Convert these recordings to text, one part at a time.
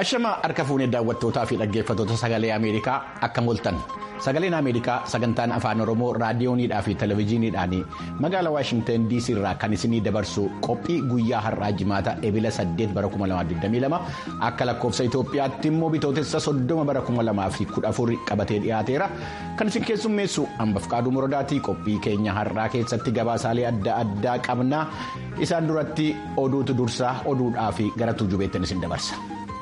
Ashama harka fuunee daawwattootaa fi dhaggeeffattoota sagalee Ameerikaa akkam ooltan sagaleen Ameerikaa sagantaan afaan Oromoo raadiyooniidhaa fi televezyiiniidhaan magaalaa Waashingtan DC irraa kan isinii dabarsu qophii guyyaa har'aa jimaata ebila 8 bara 2022 akka lakkoofsa Itoophiyaatti immoo bitootessa 30 bara 2014 qabatee dhiyaateera kan isin keessummeessu hambaf qaaduu morodaatii qophii keenya har'aa keessatti gabaasaalee adda addaa qabna isaan duratti oduutu dursaa oduudhaa fi gara tuujubeettiin isin dabarsa.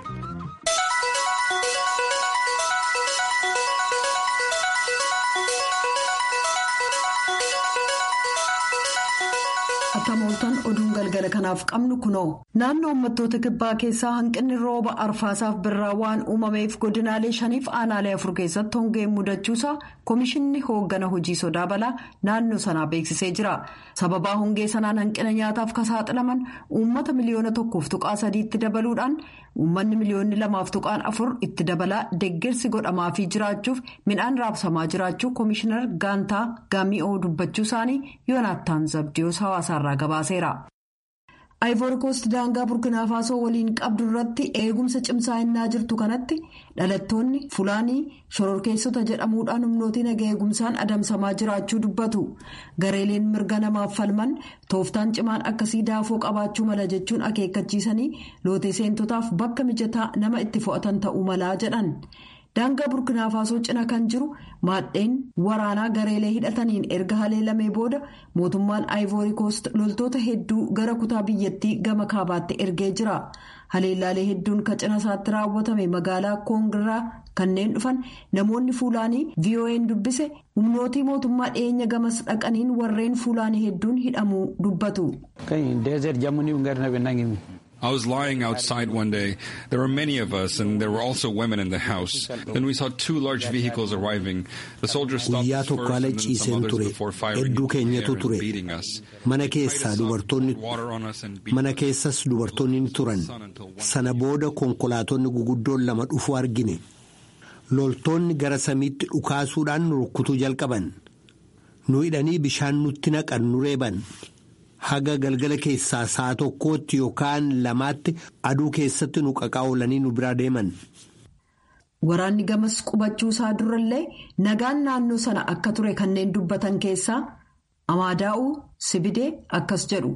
Akka mooltan oduun galgala kanaaf qabnu kunoo naannoo uummattoota kibbaa keessaa hanqinni rooba arfaasaaf birraa waan uumameef godinaalee shaniif aanaalee afur keessatti hongeen mudachuusaa komishinni hooggana hojii sodaa balaa naannoo sanaa beeksisee jira sababaa hongee sanaan hanqina nyaataaf kan saaxilaman uummata miliyoona tokkoof tuqaa sadiitti dabaluudhaan uummanni miliyoonni lamaaf tuqaan afur itti dabalaa deeggarsi godhamaafii jiraachuuf midhaan raabsamaa jiraachuu komishinar gaantaa gaami'oo dubbachuu isaanii yoonaattaan zabdiyoos hawaasaarraa gabaaseera. Ayivoorikoost daangaa burkinaafasoo waliin qabdu irratti eegumsa cimsaa innaa jirtu kanatti dhalattoonni fulaanii shororkeessota jedhamuudhaan humnootiin naga eegumsaan adamsamaa jiraachuu dubbatu gareeleen mirga namaaf falman tooftaan cimaan akkasii daafoo qabaachuu mala jechuun akeekkachiisanii lootee seentotaaf bakka mijataa nama itti fo'atan ta'uu malaa jedhan. daangaa burkinaafasoo cina kan jiru maadheen waraanaa gareelee hidhataniin erga haleelamee booda mootummaan ayivoorikoost loltoota hedduu gara kutaa biyyattii gama kaabaatti ergee jira haleellaalee hedduun kan cina isaatti raawwatame magaalaa koongiraa kanneen dhufan namoonni fuulaanii vo'n dubbise humnootii mootummaa dhiyeenya gamas dhaqaniin warreen fuulaanii hedduun hidhamuu dubbatu. I was lying outside one day. There were many of us, and there were also women in the house. Then we saw two large vehicles arriving. The soldiers stopped us first, and then some others before firing into the air and beating us. Mana keessaa dubartoonni mana keessas dubartoonni ni turan. Sana booda konkolaatonni guguddoon lama dhufuu argine. Loltoonni gara samiitti dhukaasuudhaan nu rukkutuu jalqaban. Nu hidhanii bishaan nutti naqan nu reeban. haga galgala keessaa sa'a tokkootti yookaan lamaatti aduu keessatti nu qaqaa'olanii nu biraa deeman. Waraanni gamas qubachuu isaa durallee nagaan naannoo sana akka ture kanneen dubbatan keessaa Amaadaa'uu Sibidee akkas jedhu.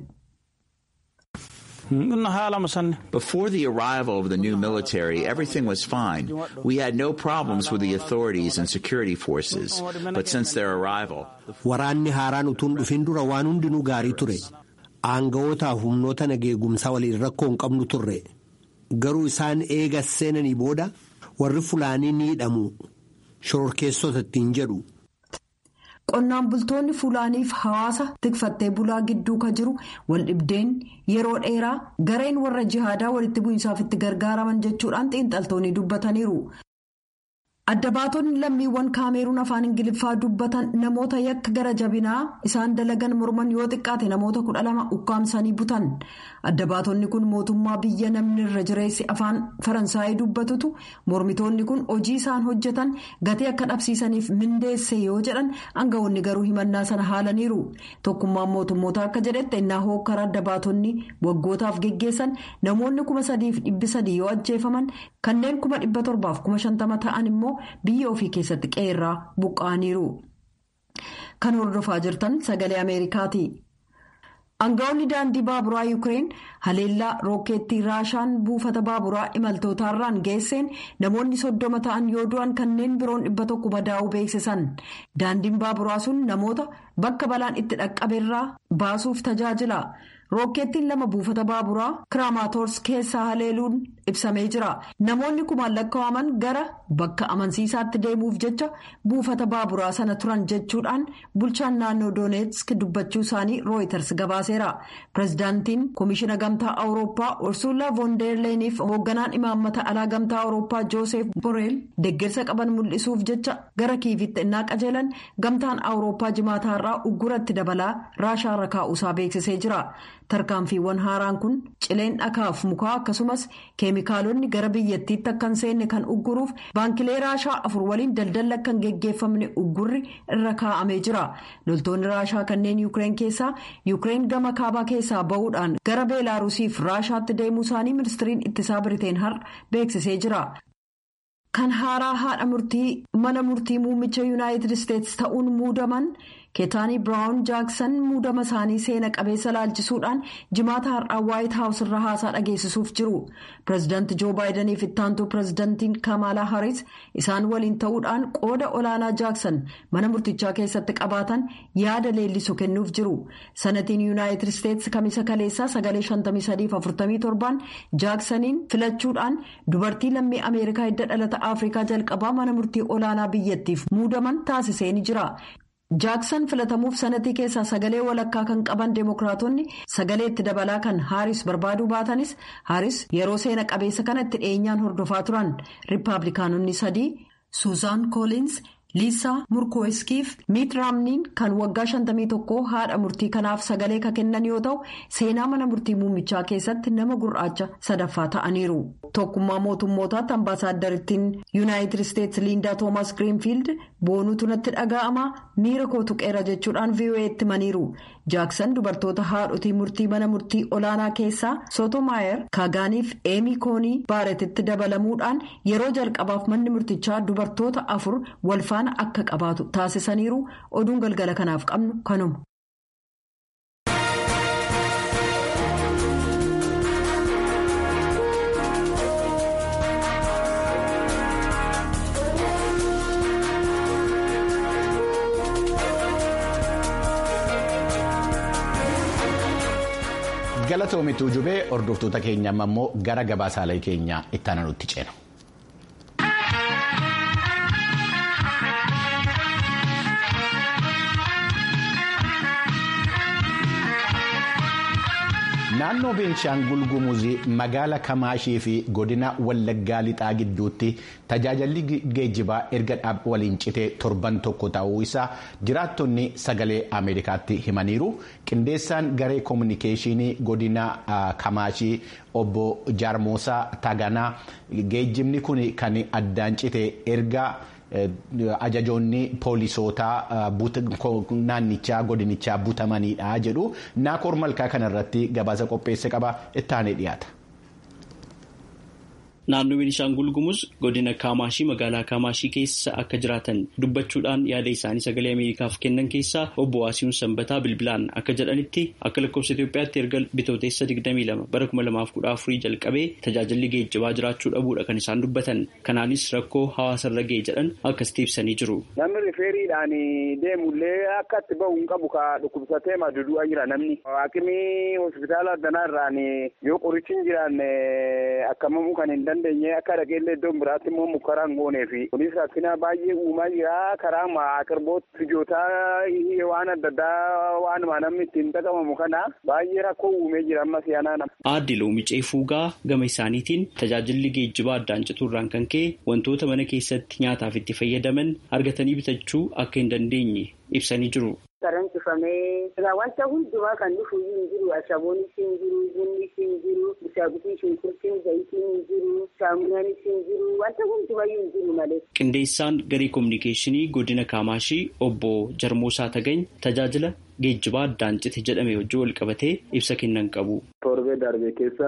Before the arrival of the new military, everything was fine. We had no problems with the authorities and security forces. But since their arrival... Waraanni haaraan utuun dhufin dura waan hundinuu gaarii ture. Aanga'ootaaf humnoota nageegumsaa waliin rakkoo hin qabnu turre. Garuu isaan eega seenanii booda warri fulaanii ni hidhamu. Shororkeessota ittiin jedhu. Qonnaan bultoonni Fulaaniif hawaasa tikfattee bulaa gidduu ka jiru waldhibdeen yeroo dheeraa gareen warra jihaadaa walitti bu'iinsaaf itti gargaaraman jechuudhaan xiinxaltoonni dubbataniiru. Adda baatonni lammiiwwan kaameeruun afaan ingiliffaa dubbatan namoota yakka gara jabinaa isaan dalagan morman yoo xiqqaate namoota kudha lama ukkaamsanii butan. Adda baatonni kun mootummaa biyya namni irra jireessi afaan faransaayii dubbatutu mormitoonni kun hojii isaan hojjetan gatii akka dhabsiisaniif mindeesse yoo jedhan aangawoonni garuu himannaa sana haalaniiru. Tokkummaan mootummoota akka jedhetti innaa hokkara adda baatonni waggootaaf geggeessan namoonni kuma sadiif dhibbi sadii yoo ajjeefaman kanneen kuma dhibba torbaaf kuma shantama ta'an immoo. biyya ofii keessatti qeerraa buqqa'aniiru. Kan hordofaa jirtan sagalee Ameerikaati. Aangawoonni daandii baaburaa Yuukireen haleellaa rookeettii raashaan buufata baaburaa imaltootaarraan geesseen namoonni soddoma ta'an yoo du'an kanneen biroon dhibba tokko madaa'uu beeksisan. Daandiin baaburaa sun namoota bakka balaan itti dhaqqabeerraa baasuuf tajaajila. Rookeettiin lama buufata baaburaa Kiraamaatoors keessaa haleeluun ibsamee jira. Namoonni kumaan lakkaa'aman gara bakka amansiisaatti deemuuf jecha buufata baaburaa sana turan jechuudhaan bulchaan naannoo Dooneetsk dubbachuu isaanii Rooyiters gabaaseera. Pireezidaantiin Komishina Gamtaa Awurooppaa Ursuula Voonderleeniif hoogganaan imaammata alaa Gamtaa Awurooppaa Joosef Boreel deeggarsa qaban mul'isuuf jecha gara kiivitti innaa qajeelan Gamtaan Awurooppaa jimaataarraa ugguratti dabalaa raashaarra kaa'uusaa beeksisee jira. tarkaanfiiwwan haaraan kun cileen dhakaaf mukaa akkasumas keemikaalonni gara biyyattiitti akka hin seenne kan ugguruuf baankilee raashaa afur waliin daldalli akka hin geggeeffamne uggurri irra kaa'amee jira loltoonni raashaa kanneen yuukireen keessaa yuukireen gama kaabaa keessaa ba'uudhaan gara beelaarusiif raashaatti deemuu isaanii ministiriin ittisaa biriteen har'a beeksisee jira. kan haaraa haadha murtii mana murtii muummicha yuunaayitid isteetsi ta'uun muudaman keetaanii biraawun jaaksan muudama isaanii seena qabeessa laalchisuudhaan jimaata har'aa waayit haawus irra haasaa dhageessisuuf jiru pireezidaanti joo baayidaniif ittaantuu pireezidaantiin kamaalaa haris isaan waliin ta'uudhaan qooda olaanaa jaaksan mana murtichaa keessatti qabaatan yaada leellisu kennuuf jiru sanatiin yuunaayitid isteetsi kamisa kaleessaa sagalee 5347 jaaksaniin filachuudhaan dubartii lammii ameerikaa hidda dhalata afrikaa jalqabaa mana murtii olaanaa biyyattiif muudaman taasisee ni jira. jaaksan filatamuuf sanatii keessaa sagalee walakkaa kan qaban deemokiraatonni sagalee itti dabalaa kan haaris barbaaduu baatanis haaris yeroo seena qabeessa kana itti dhiyeenyaan hordofaa turan riippaabilikaanonni sadii suuzaan koolins liisaa murkooskiif miit raamniin kan waggaa 51 haadha murtii kanaaf sagalee ka kennan yoo ta'u seenaa mana murtii muummichaa keessatti nama gurraacha sadaffaa ta'aniiru tokkummaa mootummootaatti ambaasaaddariittiin yuunaayitid isteetsi liindaa toomas giriinfiild boonuutu natti dhaga'ama miira koo tuqeera jechuudhaan vo'eetti himaniiru jaaksan dubartoota haadhotii murtii mana murtii olaanaa keessaa sootomaayer kaagaaniif eemii koonii baaretitti dabalamuudhaan yeroo jalqabaaf manni murtichaa dubartoota afur walfaana akka qabaatu taasisaniiru oduun galgala kanaaf qabnu kanuma. galatoomituu jubee hordoftoota keenya amma immoo gara gabaasaalee keenya itti aananutti ceenu. naannoo beenshaangul gumuzii magaala kamaashii fi godina wallaggaa lixaa gidduutti tajaajilli geejjibaa erga waliin citee torban tokko ta'uu isaa jiraattonni sagalee ameerikaatti himaniiru qindeessaan garee koominikeeshinii godina kamaashii obbo jaarmoosaa taganaa geejjibni kun kan addaan cite erga. ajajoonni poolisootaa naannichaa godinichaa butamanidha jedhu naakoor malkaa kanarratti gabaasa qopheesse qaba ittaanee dhiyaata. Naannoo Beenishaangul Gumuz godina Kaamaashii magaalaa Kaamaashii keessa akka jiraatan dubbachuudhaan yaada isaanii sagalee Ameerikaaf kennan keessaa obbo Waasiin Sanbataa bilbilaan akka jedhanitti akka lakkoofsa Itoophiyaatti erga bitooteessa 22 bara 2014 jalqabee tajaajilli geejjibaa jiraachuu dhabuudha kan isaan dubbatan. Kanaanis rakkoo hawaasarra ga'e jedhan akkasitti ibsanii jiru. Namni rifeeriidhaan deemullee akka itti bahu hin qabu ka dhukkubsatee madudu'aa jira namni. Haakimii hospitaala addanaa irraan yoo qorichi hin jiraanne akkamamuu kan hin dandeenye akka dhaqeellee iddoo biraatti immoo mukaraan goonee fi kunis rakkina baay'ee uumaa jira karaa aqirboot fijootaa waan adda addaa waan namni ittiin dhaqamamu kana baay'ee rakkoo uumee jira amma siyaanaa nama. Aadde Loomicee Fuugaa gama isaaniitiin tajaajilli geejjibaa addaan cituurraan kan ka'e wantoota mana keessatti nyaataaf itti fayyadaman argatanii bitachuu akka hin dandeenye ibsanii jiru. Saraan cufamee wanta hundumaa kan dhufu hin jiru ashaboonis hin jiru bunnis hin jiru bishaagutii shunkurtiin zayitiin hin jiru saamunaanis hin jiru wanta hundumayyuu hin jiru malee. Qindeessaan garee koominikeeshinii godina Kaamaashii obbo Jarmoosaa Tagany tajaajila geejjibaa addaan cite jedhame wajjin wal qabatee ibsa kennan qabu. Torbee darbe keessa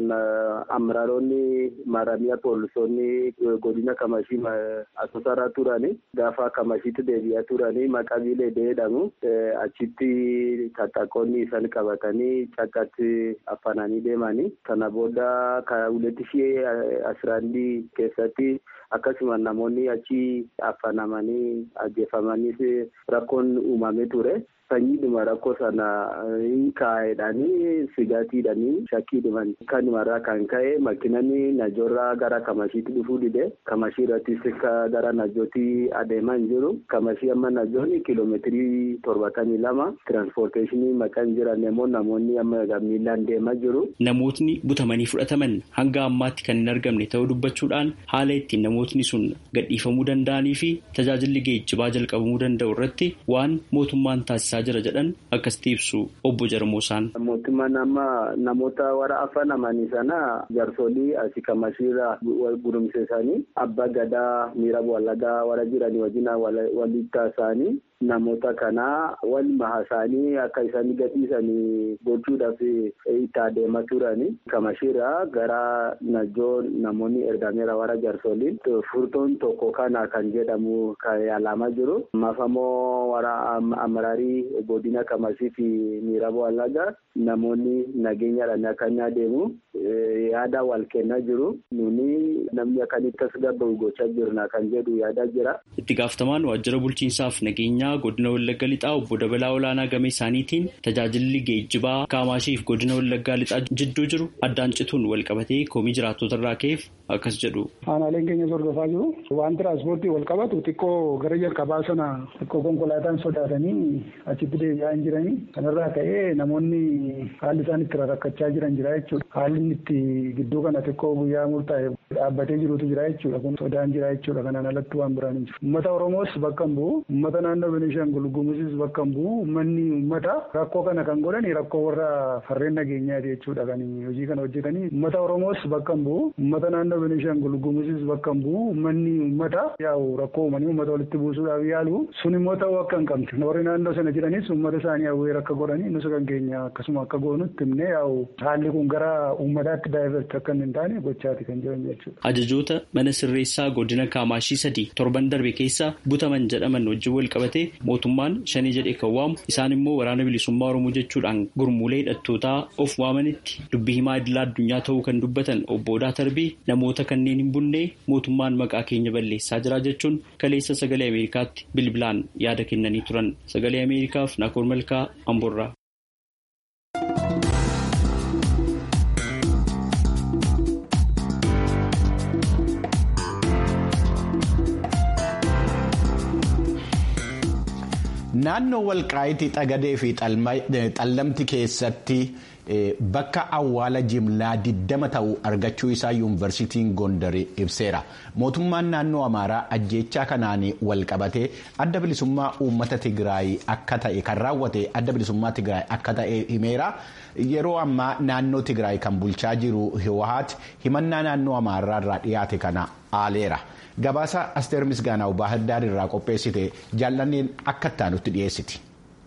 amiraaronni maaramiyaa poolisoonni godina Kamashii asoosaraa turani gaafa Kamashiitti deebi'aa turani maqabiilee jedhamu achitti taxaqoonni isaan qabatanii cakkatti afananii deemanii kana booda huletti shii asiraandii keessatti akkasuma namoonni achi afanamanii ajjeefamanis rakkoon uumamee ture. sanyiidhuma rakkoo sana hin kaa'edhanii sigaatiidhanii shakkiidhuman kanumarraa kan ka'e makinani najoorraa gara kamashiitti dhufuu dide kamashii irrattis gara najootti adeemaa hin jiru kamashii amma najoonni kiiloomeetirii torbatamii lama tiraanspoorteeshinii maqaan jiran immoo namoonni amma miilaan deemaa jiru. Namootni butamanii fudhataman hanga ammaatti kan hin argamne ta'uu dubbachuudhaan haala ittiin namootni sun gadhiifamuu danda'anii fi tajaajilli geejjibaa jalqabamuu danda'u irratti waan mootummaan taasisaa jira jedhan akkasitti ibsu obbo Jarmoosaan. Mootummaan amma namoota warra afaan amanii sana jaarsolii asii kamashiirra gurumseessanii abbaa gadaa miira wallagaa warra jiranii wajjin walitti taasisanii namoota kana wal mahasaanii akka isaan gadhiisanii gochuudhaaf itti adeemaa turani. Kamashiirra gara najjoo namoonni ergameera warra jaarsoliin furtuun tokko kana kan jedhamu kan yaalamaa jiru. Mafamoo warra amaraarii godina kamashii fi miiraba wallagaa namoonni nageenyaadhaan akka inni adeemu yaada wal kennaa jiru. Nuni namni akkanitti as gabba'u gochaa jirna kan jedhu yaada jira. Itti gaafatamaan waajjira bulchiinsaaf nageenyaa godina Wallagga Lixaa obbo Dabalaa Olaanaa game isaaniitiin tajaajilli geejjibaa Kaamashiif godina Wallaggaa Lixaa jidduu jiru addaan cituun wal qabatee komii jiraattota irraa ka'eef akkas jedhu. Aanaaleen keenya hordofaa jiru. Waan tiraanspoortii wal qabatu xiqqoo gara jalqabaa sana xiqqoo konkolaataan sodaatanii achitti deebi'aa hin jiranii. Kanarraa ka'ee namoonni haalli isaan itti rakkachaa jiran jira jechuudha. Haalli itti gidduu kana xiqqoo guyyaa murtaa'e dhaabbatee jirutu jira jechuudha. Kun sodaan jira jechuudha. Kanaan alatti waan biraan hin jiru. Uummata Oromoos bakka hin bu'u. Uummata naannoo Beenishaangul Gumuuzis bakka hin bu'u. Uummanni uummata rakkoo kana kan godhan rakkoo warra farreen nageenyaati jechuudha. Kan hojii kana hojjetanii. Uummata Oromoos bakka hin bu'u. Uummata naannoo Beenishaangul Gumuuzis bakka hin bu'u. Uummanni uummata yaa'u rakkoo uumanii uummata walitti buusuudhaaf yaalu. Sun immoo ta'uu akka hin qabne. Warri naannoo sana jiranis uummata isaanii hawweera akka godhanii nus kan keenya akkasuma akka goonutti himnee yaa'u haalli kun gara uummataatti daayiverti akka hin taane gochaati kan jiran jechuudha. Ajajoota mana sirreessaa godina Kaamaashii sadii torban darbe keessa butaman jedhaman wajjin wal qabatee mootummaan shanii jedhee kan waamu isaan immoo waraana bilisummaa Oromoo jechuudhaan gurmuulee hidhattootaa of waamanitti dubbii himaa idilaa addunyaa ta'uu kan dubbatan obbo Odaa Tarbii namoota kanneen hin bunne mootummaan maqaa keenya balleessaa jira jechuun kaleessa sagalee Ameerikaatti bilbilaan yaada kennanii turan sagalee Ameerikaaf Naakoor Malkaa Amborraa. Naannoo walqaayitii xagadee fi xallamti keessatti bakka awwaala jimlaa 20 ta'uu argachuu isaa yuunivarsiitiin Gondar ibseera. Mootummaan naannoo Amaaraa ajjeechaa kanaan walqabatee adda bilisummaa uummata Tigraay akka ta'e kan raawwate adda bilisummaa Tigraay akka ta'e himeera. Yeroo ammaa naannoo Tigraay kan bulchaa jiru Hiwaat himannaa naannoo Amaaraa irraa dhiyaate kana aaleera. Gabaasa Asteer Misgaanaw Baahirdaar irraa qopheessite jaallanneen akka ittaanutti dhiyeessiti.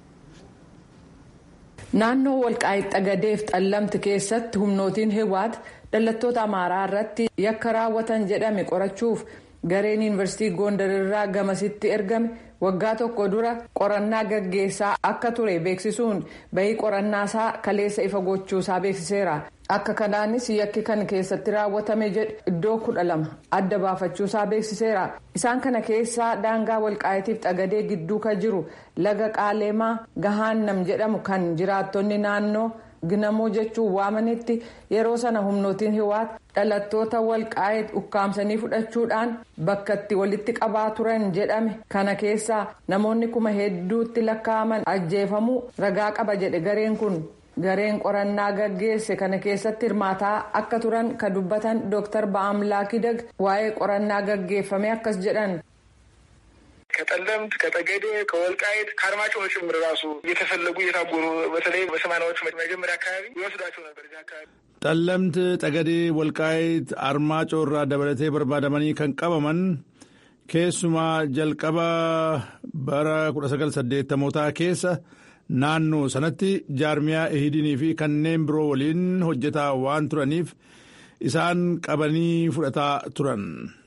Naannoo walqaayitti xagadeef xallamti keessatti humnootiin Hiwaat dhalattoota Amaaraa irratti yakka raawwatan jedhame qorachuuf gareen yuunivarsiitii Gondar irraa gamasitti ergame waggaa tokko dura qorannaa gaggeessaa akka ture beeksisuun bahii qorannaasaa kaleessa ifa gochuusaa beeksiseera. Akka kanaanis yakki kan keessatti raawwatame jedhe iddoo kudha lama adda baafachuusaa beeksiseera. Isaan kana keessaa daangaa walqaayitiif xagadee gidduu kan jiru laga qaaleemaa gahaannam jedhamu kan jiraattonni naannoo ginamoo jechuun waamanitti yeroo sana humnootiin hiwaat dhalattoota walqaayit ukkaamsanii fudhachuudhaan bakka itti walitti qabaa turan jedhame kana keessaa namoonni kuma hedduutti lakkaa'aman ajjeefamuu ragaa qaba jedhe gareen kun. gareen qorannaa gaggeesse kana keessatti hirmaataa akka turan kan dubbatan dooktar ba'amlaaki dag waa'ee qorannaa gaggeeffame akkas jedhan. ከጠለምት ከጠገዴ ከወልቃይት ከአርማጭሆ ጭምር ራሱ እየተፈለጉ እየታጎሩ በተለይ በሰማናዎቹ መጀመሪያ አካባቢ ይወስዷቸው ነበር። እዚህ አካባቢ ጠለምት ጠገዴ ወልቃይት አርማጮ irraa dabalatee barbaadamanii kan qabaman keessumaa jalqaba bara 1980 keessa naannoo sanatti jaarmiyaa ehidinii fi kanneen biroo waliin hojjetaa waan turaniif isaan qabanii fudhataa turan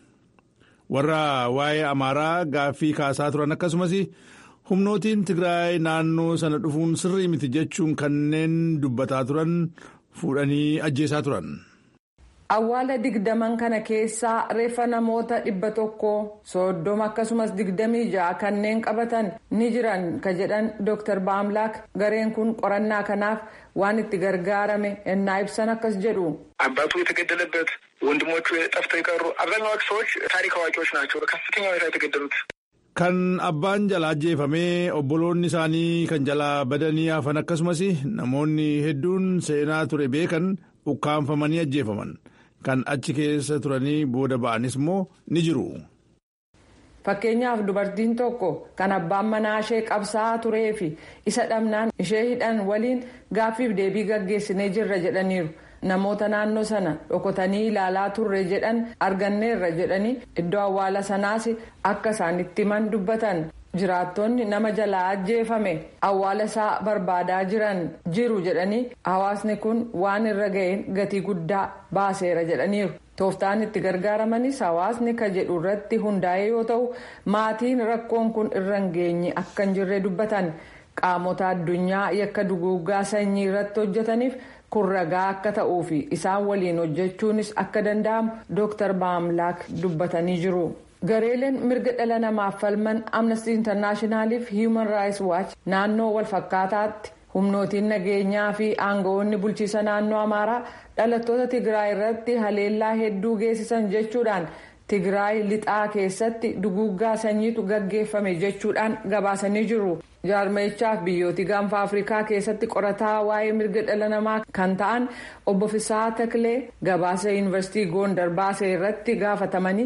warra waa'ee amaaraa gaaffii kaasaa turan akkasumas humnootiin tigraay naannoo sana dhufuun sirrii miti jechuun kanneen dubbataa turan fuudhanii ajjeesaa turan. Awwaala digdaman kana keessaa reeffa namoota dhibba tokko soddoma akkasumas digdamii ja'a kanneen qabatan ni jiran ka jedhan Dr. Baamlaak gareen kun qorannaa kanaaf waan itti gargaarame ennaa ibsan akkas jedhu. አባቱ የተገደለበት ወንድሞቹ ጠፍተው የቀሩ አብዛኛዎቹ ሰዎች ታሪክ አዋቂዎች ናቸው። በከፍተኛ ሁኔታ የተገደሉት kan abbaan jalaa ajjeefamee obboloonni isaanii kan jalaa badanii hafan akkasumas namoonni hedduun seenaa ture beekan ukkaanfamanii ajjeefaman. kan achi keessa turanii booda ba'anis immoo ni jiru. fakkeenyaaf dubartiin tokko kan abbaan manaa ishee qabsaa'aa turee fi isa dhabnaan ishee hidhan waliin gaaffiif deebii gaggeessinee jirra jedhaniiru. namoota naannoo sana dhokotanii ilaalaa turre jedhan arganneerra jedhanii iddoo awwaala sanaas akka isaanitti himan dubbatan jiraattonni nama jalaa ajjeefame awwaala isaa barbaadaa jiran jiru jedhanii hawaasni kun waan irra ga'een gatii guddaa baaseera jedhaniiru. tooftaan itti gargaaramanis hawaasni ka jedhu irratti hundaa'e yoo ta'u maatiin rakkoon kun irra hin geenye akka hin jirre dubbatan qaamota addunyaa yakka duguuggaa sanyii irratti hojjetaniif. kun ragaa akka ta'uu fi isaan waliin hojjechuunis akka danda'amu dooktar baamlaak dubbatanii jiru. gareeleen mirga dhala namaaf falman amnesty internaashinaaliif hiiman raayis waach naannoo walfakkaataatti humnootiin nageenyaa fi aangawoonni bulchiisa naannoo amaaraa dhalattoota tigraay irratti haleellaa hedduu geessisan jechuudhaan tigraay lixaa keessatti duguuggaa sanyiitu gaggeeffame jechuudhaan gabaasanii jiru. jaarmeechaaf biyyooti gaanfa afrikaa keessatti qorataa waa'ee mirga dhala namaa kan ta'an obbo Fisaa Taklee gabaasa yuunivarsiitii Gondar baasee irratti gaafatamanii.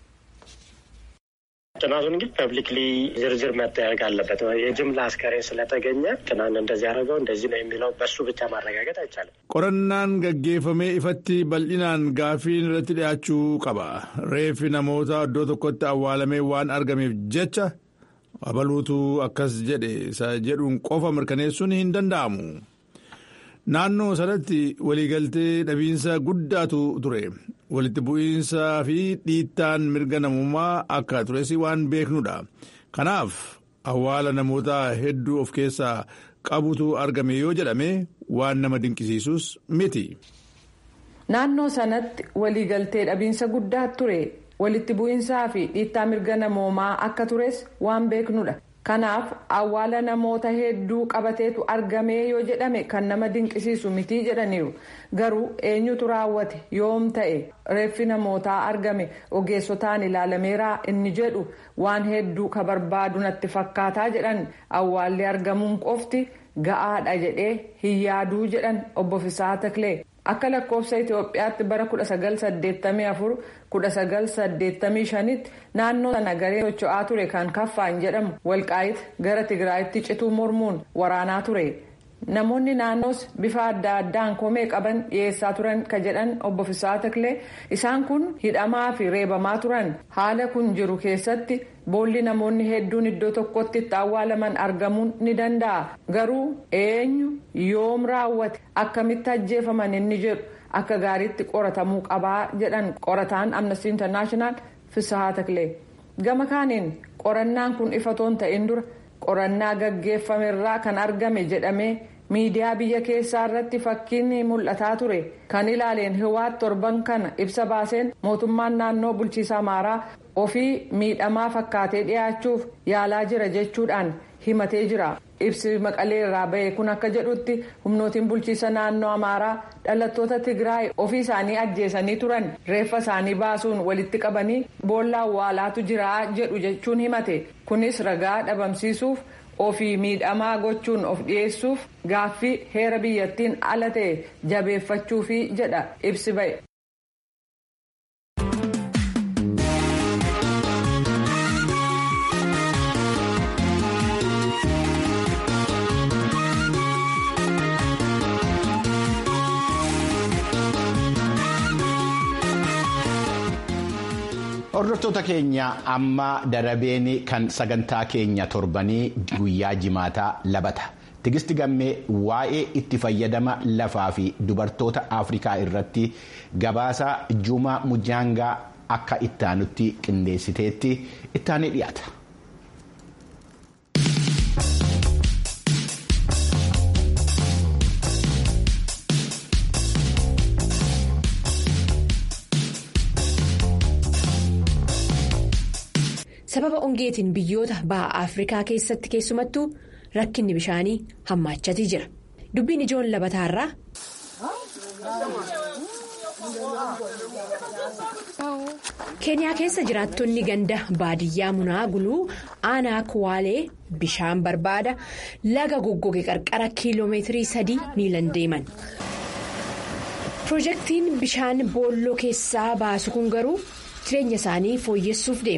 ጥናቱን ግን ፐብሊክሊ ዝርዝር መጠየቅ አለበት። የጅምላ አስከሬን ስለተገኘ ትናንት እንደዚህ ያደረገው እንደዚህ ነው የሚለው በሱ ብቻ ማረጋገጥ አይቻልም። qorannaan gaggeeffamee ifatti bal'inaan gaaffiin irratti dhiyaachuu qaba. reeffi namoota iddoo tokkotti awwaalamee waan argameef jecha abaluutu akkas jedhe isa jedhuun qofa mirkaneessuun hin danda'amu. naannoo sanatti waliigaltee dhabiinsa guddaatu ture walitti bu'iinsaa fi dhiittaan mirga namummaa akka tures waan beeknudha kanaaf awwaala namoota hedduu of keessaa qabutu argame yoo jedhame waan nama dinqisiisus miti. naannoo sanatti waliigaltee dhabiinsa guddaa ture walitti bu'iinsaa fi dhiittaa mirga namoomaa akka tures waan beeknudha. kanaaf awwaala namoota hedduu qabateetu argamee yoo jedhame kan nama dinqisiisu mitii jedhaniiru garuu eenyutu raawwate yoom ta'e reeffi namootaa argame ogeessotaan ilaalameeraa inni jedhu waan hedduu ka barbaadu natti fakkaataa jedhan awwaalli argamuun qofti ga'aadha jedhee hin yaaduu jedhan obbo Fisaa Taklee. akka lakkoofsa itiyoophiyaatti bara 1984-1985 tti naannoo sana garee socho'aa ture kan kaffaan jedhamu walqaayit gara tigraayitti cituu mormuun waraanaa ture namoonni naannoos bifa adda addaan komee qaban dhiyeessaa turan ka jedhan obbo Fisaa Taklee isaan kun hidhamaa fi reebamaa turan haala kun jiru keessatti boolli namoonni hedduun iddoo tokkotti itti awwaalaman argamuun ni danda'a garuu eenyu yoom raawwate akkamitti ajjeefaman inni jedhu akka gaariitti qoratamuu qabaa jedhan qorataan amnesty internaashinaal Fisaa Taklee gama kaaniin qorannaan kun ifatoon ta'in dura qorannaa gaggeeffamerraa kan argame jedhamee miidiyaa biyya keessaa irratti fakkiin mul'ataa ture kan ilaaleen hiwaat torban kana ibsa baaseen mootummaan naannoo bulchiisa amaaraa ofii miidhamaa fakkaatee dhiyaachuuf yaalaa jira jechuudhaan himatee jira ibsi maqalee irraa ba'e kun akka jedhutti humnootiin bulchiisa naannoo amaaraa dhalattoota tigraay ofii isaanii ajjeesanii turan reeffa isaanii baasuun walitti qabanii boolla awwaalaatu jira jedhu jechuun himate kunis ragaa dhabamsiisuuf. ofii miidhamaa gochuun of dhiyeessuuf gaaffii heera biyyattiin ala ta'e jabeeffachuufi jedha ibsi ba'e. Hordoftoota keenya amma darabeen kan sagantaa keenya torbanii guyyaa jimaataa labata. Tigisti gammee waa'ee itti fayyadama lafaa fi dubartoota Afrikaa irratti gabaasa Juma Mujaangaa akka ittaanutti qindeessiteetti ittaanee dhiyaata. sababa ongeetiin biyyoota baha afrikaa keessatti keessumattuu rakkinni bishaanii hammaachatii jira dubbiin ijoon labataarraa. keeniyaa keessa jiraattonni ganda baadiyyaa munaa guluu aanaa kuwaalee bishaan barbaada laga goggoge qarqara kiiloomeetirii sadii miilan deeman. piroojeektiin bishaan boolloo keessaa baasu kun garuu jireenya isaanii fooyyessuuf deema.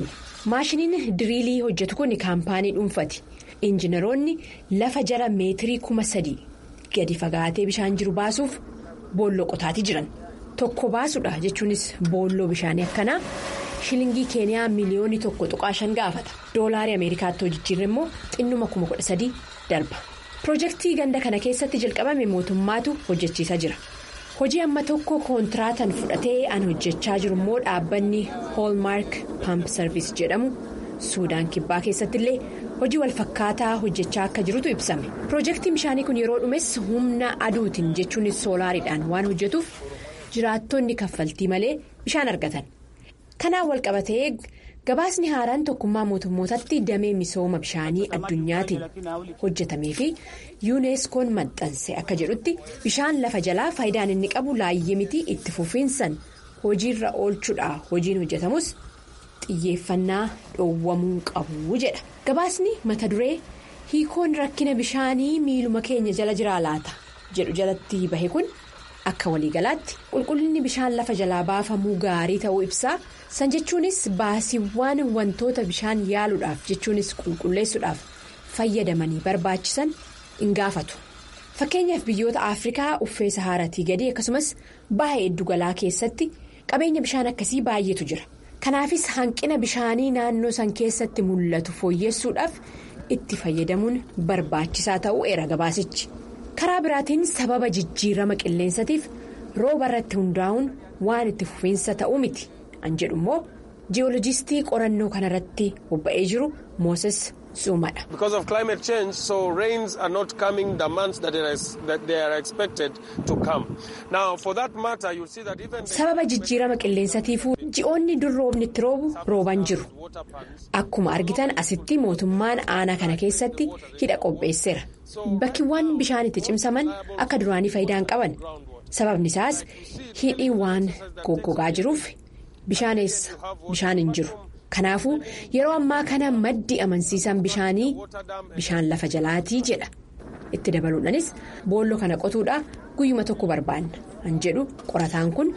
maashiniin diriilii hojjetu kun kaampaanii dhuunfati injiinaroonni lafa jala meetirii kuma sadii gadi fagaatee bishaan jiru baasuuf boolloo qotaatii jiran tokko baasuudha jechuunis boolloo bishaanii akkanaa shilingii keeniyaa miliyoonii tokko tuqaa shan gaafata doolaarii ameerikaatti hojjechiirra immoo xinnuma kuma kudha sadii darba piroojeektii ganda kana keessatti jalqabame mootummaatu hojjechiisaa jira. hojii amma tokko kontiraatan fudhatee an hojjechaa jiru immoo dhaabbanni hoolmaark pamp sarviis jedhamu suudaan kibbaa keessatti illee hojii walfakkaataa hojjechaa akka jirutu ibsame piroojeektiin bishaanii kun yeroo dhumes humna aduutiin jechuunis soolaariidhaan waan hojjetuuf jiraattonni kaffaltii malee bishaan argatan kanaan walqabatee gabaasni haaraan tokkummaa mootummootatti damee misooma bishaanii addunyaatiin hojjetamee fi yuuneeskoon maxxanse akka jedhutti bishaan lafa jalaa faayidaan inni qabu laayyee miti itti fufiinsan hojiirra oolchuudha hojiin hojjetamus xiyyeeffannaa dhoowwamuu qabu jedha gabaasni mata duree hiikoon rakkina bishaanii miiluma keenya jala jiraa laata jedhu jalatti bahe kun. akka waliigalaatti qulqullinni bishaan lafa jalaa baafamuu gaarii ta'uu ibsaa san jechuunis baasiiwwan wantoota bishaan yaaluudhaaf jechuunis qulqulleessuudhaaf fayyadamanii barbaachisan hin gaafatu fakkeenyaaf biyyoota afrikaa uffee sahaaratii gadii akkasumas baha iddugalaa keessatti qabeenya bishaan akkasii baay'eetu jira kanaafis hanqina bishaanii naannoo san keessatti mul'atu fooyyessuudhaaf itti fayyadamuun barbaachisaa ta'uu eera gabaasichi. karaa biraatiin sababa jijjiirama qilleensatiif rooba irratti hundaa'uun waan itti fufiinsa ta'uu miti an jedhu immoo jiyoolojistii qorannoo kanarratti bobba'ee jiru mooses suumadha. because of climate change so rains are not coming the months that they are expected to come now for that matter you see that even. sababa jijjiirama qilleensatiifuu ji'oonni dur roobni itti roobu rooban jiru akkuma argitan asitti mootummaan aanaa kana keessatti hidha qopheesseera. bakkiiwwan bishaan itti cimsaman akka duraanii faayidaa hin qaban sababni isaas hidhii waan goggogaa jiruuf bishaan eessa bishaan hin jiru kanaafuu yeroo ammaa kana maddi amansiisan bishaanii bishaan lafa jalaatii jedha itti dabaluudhaanis boolloo kana qotuudha guyyuma tokko barbaanna an jedhu qorataan kun.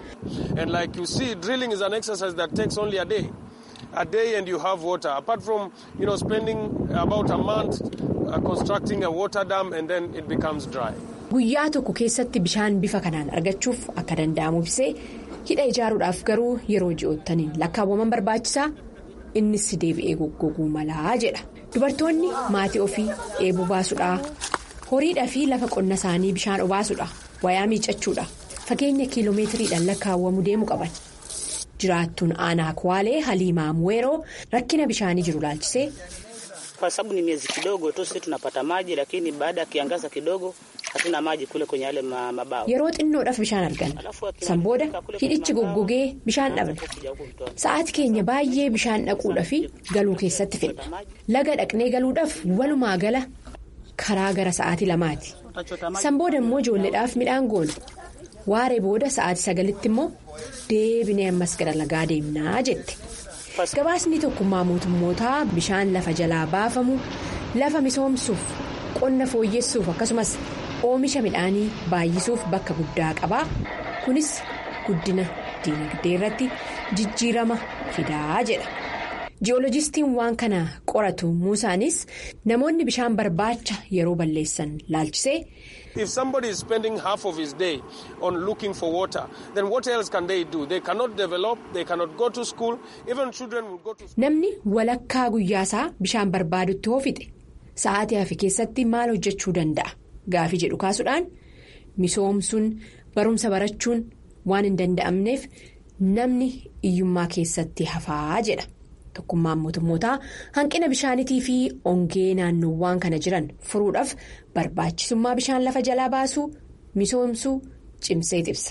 a day and you have water apart from you know spending about a month uh, constructing a water dam and then it becomes dry. Guyyaa tokko keessatti bishaan bifa kanaan argachuuf akka danda'amu ibsee hidha ijaaruudhaaf garuu yeroo ji'oottaniin lakkaawwaman barbaachisaa innis deebi'ee goggoguu malaa jedha. Dubartoonni maatii ofii eeboo baasuudhaa horiidhaa fi lafa qonna isaanii bishaan obaasuudha wayaa miicachuudha fageenya kiiloomeetiriidhaan lakkaawwamu deemu qaban. jiraattuun aanaa kwaalee haliimaa muweeroo rakkina bishaanii jiru laalchisee. kwa sababu ni miezi kidogo tu sisi tunapata maji lakini baada ya kiangaza kidogo hatuna maji kule kwenye yale mabao. yeroo xinnoodhaaf bishaan argan san booda hidhichi goggogee bishaan dhabne sa'aati keenya baay'ee bishaan dhaquudhaaf galuu keessatti fedha laga dhaqnee galuudhaaf walumaa gala karaa gara sa'aatii lamaati san booda immoo ijoolleedhaaf midhaan goona. waaree booda sa'aatii sagalitti immoo deebinee ammas gara lagaa deemnaa jette gabaasni tokkummaa mootummootaa bishaan lafa jalaa baafamu lafa misoomsuuf qonna fooyyessuuf akkasumas oomisha midhaanii baay'isuuf bakka guddaa qabaa kunis guddina diinagdee irratti jijjiirama fidaa jedha ji'oolojistiin waan kana qoratu muusaanis namoonni bishaan barbaacha yeroo balleessan laalchisee. If somebody is spending half of his day on looking for water, then what else can they do? They cannot develop, they cannot go to school, even children will go to school. Namni walakkaa guyyaasaa bishaan barbaadutti hoofixe sa'aatii hafe keessatti maal hojjechuu danda'a? Gaafii jedhu kaasuudhaan misoomsuun barumsa barachuun waan hin danda'amneef namni iyyummaa keessatti hafaa jedha. Tokkummaan mootummootaa hanqina bishaanitii fi ongee naannoowwan kana jiran furuudhaaf barbaachisummaa bishaan lafa jalaa baasuu misoomsuu cimsee ibsa.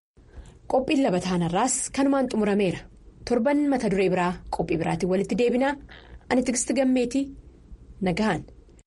Qophiin labataan irraas kanumaan xumurameera. Torban mata duree biraa qophii biraatiin walitti deebinaa ani tigisti gammeetii nagahan.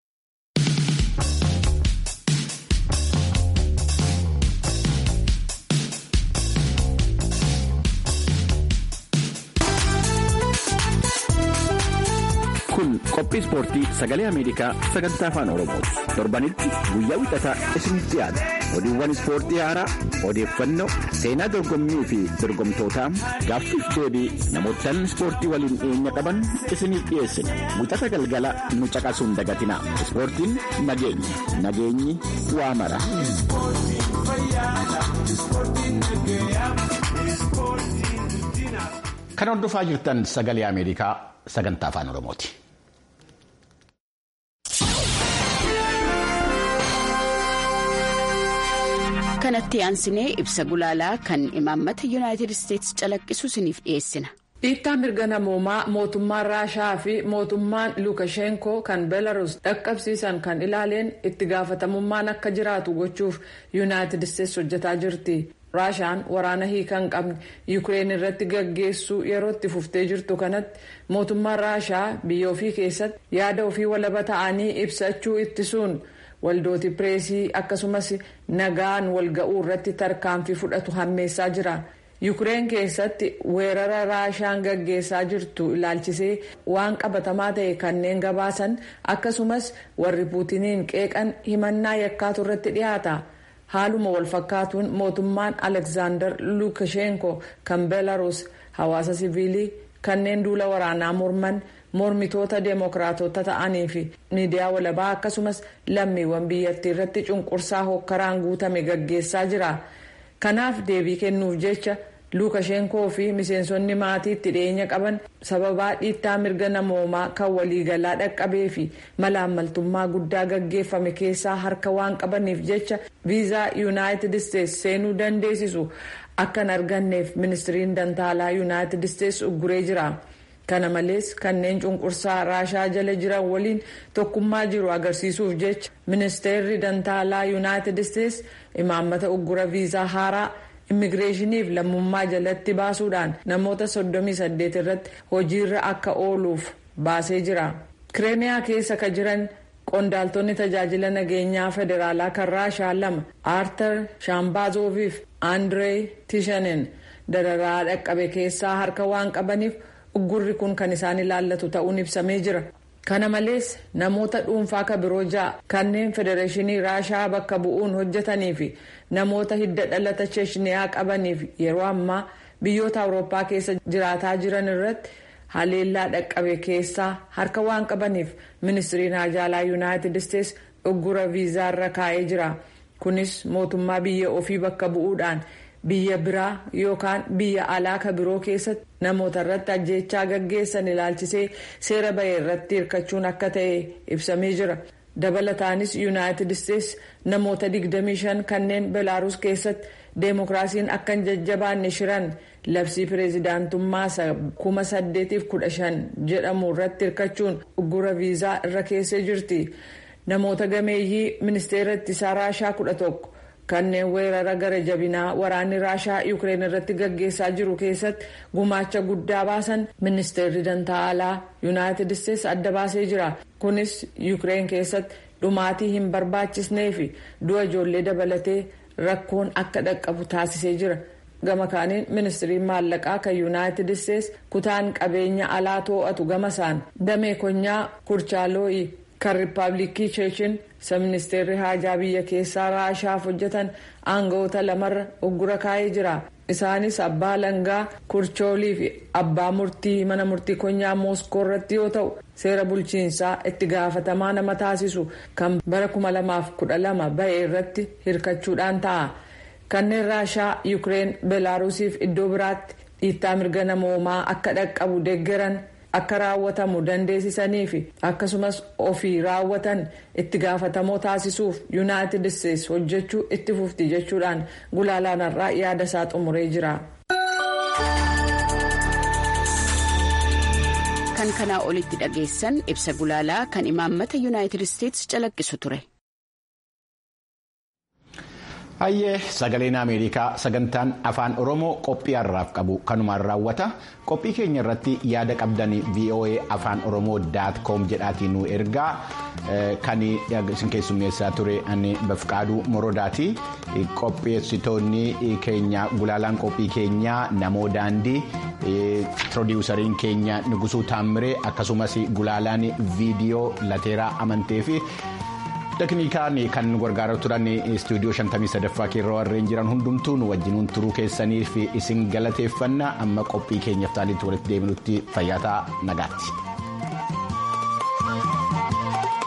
kun qophii ispoortii sagalee ameerikaa sagantaa afaan oromooti torbanitti guyyaa wixataa isinitti dhiyaata. oduuwwan ispoortii haaraa odeeffannoo seenaa dorgommii fi dorgomtootaa gaaffiif deebii namootaan ispoortii waliin dhiyeenya qaban isiniif dhiyeessina wixata galgala nu caqasuun dagatina ispoortiin nageenya nageenyi waa mara. kan hordofaa jirtan sagalee ameerikaa sagantaa afaan oromooti. kanatti aansinee ibsa gulaalaa kan imaammata yuunaayitid isteetsi calaqqisu isiniif dhiyeessina. dhiittaa mirga namoomaa mootummaan raashaa fi mootummaan luukashenkoo kan belarus dhaqqabsiisan kan ilaaleen itti gaafatamummaan akka jiraatu gochuuf yuunaayitid isteetsi hojjetaa jirti. raashaan waraana hiika hin qabne yuukireen irratti gaggeessuu yeroo itti fuftee jirtu kanatti mootummaan raashaa biyya ofii keessatti yaada ofii walaba ta'anii ibsachuu ittisuun waldooti pireesii akkasumas nagaan walga'uu irratti tarkaanfii fudhatu hammeessaa jira. yuukireen keessatti weerara raashaan gaggeessaa jirtu ilaalchisee waan qabatamaa ta'e kanneen gabaasan akkasumas warri puutiniin qeeqan himannaa yakkaatu irratti dhiyaata. haaluma walfakkaatuun mootummaan aleksaandar luukashenko kan belarus hawaasa siviilii kanneen duula waraanaa morman mormitoota deemokiraatota ta'anii fi miidiyaa walabaa akkasumas lammiiwwan biyyattii irratti cunqursaa hokkaraan guutame gaggeessaa jira kanaaf deebii kennuuf jecha luukashenkoo fi miseensonni maatii itti dhiyeenya qaban sababaa dhiittaa mirga namoomaa kan waliigalaa dhaqqabee fi malaammaltummaa guddaa gaggeeffame keessaa harka waan qabaniif jecha viizaa yuunaayitid isteetsi seenuu dandeessisu akka hin arganneef ministiriin dantaalaa yuunaayitid isteetsi ugguree jira. kana malees kanneen cunqursaa raashaa jala jiran waliin tokkummaa jiru agarsiisuuf jecha ministeerri dantaalaa yuunaayitid isteetsi imaammata uggura viizaa haaraa. immigireeshiniif lammummaa jalatti baasuudhaan namoota 38 irratti hojiirra akka ooluuf baasee jira. kireemiyaa keessa ka jiran qondaaltonni tajaajila nageenyaa federaalaa kan raashaa lama aartar shaambaazoviif aandiree tishanen dararaa dhaqqabe keessaa harka waan qabaniif uggurri kun kan isaan ilaallatu ta'uun ibsamee jira. kana malees namoota dhuunfaa ka biroo ja'a kanneen federeeshinii raashaa bakka bu'uun hojjetanii fi namoota hidda dhalata cheeshiniyaa qabaniif yeroo ammaa biyyoota awurooppaa keessa jiraataa jiran irratti haleellaa dhaqqabe keessaa harka waan qabaniif ministiriin haajaalaa yuunaayitid isteetsi uggura viizaarra kaa'ee jira kunis mootummaa biyya ofii bakka bu'uudhaan biyya biraa yookaan biyya alaa ka biroo keessatti namoota irratti ajjeechaa gaggeessan ilaalchisee seera bahe irratti hirkachuun akka ta'e ibsamee jira dabalataanis yuunaayitid isteetsi namoota 25 kanneen belaaruus keessatti deemokiraasiin akka hin jajjabaanne shiran labsii pireezidaantummaa 1815 jedhamu irratti hirkachuun uggura viizaa irra keessee jirti namoota gameeyyii ministeera ittisaa raashaa 11 kanneen weerara gara jabinaa waraanni raashaa yuukireen irratti gaggeessaa jiru keessatti gumaacha guddaa baasan ministeerri dantaalaa yuunaayitid isteetsi adda baasee jira kunis yuukireen keessatti dhumaatii hin barbaachisnee fi du'a ijoollee dabalatee rakkoon akka dhaqqabu taasisee jira gama kaaniin ministiriin maallaqaa kan yuunaayitid isteetsi kutaan qabeenya alaa to'atu gama isaan damee konyaa kurchaalooyi kan riippaabilikii cheechin isa ministeerri haajaa biyya keessaa raashaaf hojjetan aangawoota lamarra uggura kaa'ee jira isaanis abbaa langaa kurchoolii fi abbaa murtii mana murtii konyaa mooskoo irratti yoo ta'u seera bulchiinsaa itti gaafatamaa nama taasisu kan bara 2012 bahe irratti hirkachuudhaan ta'a kanneen raashaa yuukireen belaarusiif iddoo biraatti dhiittaa mirga namoomaa akka dhaqqabu deeggaran. akka raawwatamu dandeessisanii fi akkasumas ofii raawwatan itti gaafatamoo taasisuuf yuunaayitid isteetsi hojjechuu itti fufti jechuudhaan gulaalaan har'aa yaada isaa xumuree jira. kan kanaa olitti dhageessan ibsa gulaalaa kan imaammata yuunaayitid isteetsi calaqqisu ture. Hayyee sagaleen Ameerikaa sagantaan afaan Oromoo qophii har'aaf qabu kanumaan raawwata. Qophii keenya irratti yaada qabdan VOA afaan Oromoo daat koom jedhaatiin nu ergaa kan isin keessummeessaa ture ani Bafqaaduu Morodaati. Qopheessitoonni keenya gulaalaan qophii keenyaa namoo daandii piroodiwusariin keenya Nugusuu Taamiree akkasumas gulaalaan viidiyoo Lateeraa Amantee fi teknikaan kan gargaaraa turan istuudiyoo 53ffaa keerroo warreen jiran hundumtuu nu wajjinuun turuu keessaniif isin galateeffanna amma qophii keenyaaf taalitti walitti deebinutti fayyaa ta'aa nagaatti.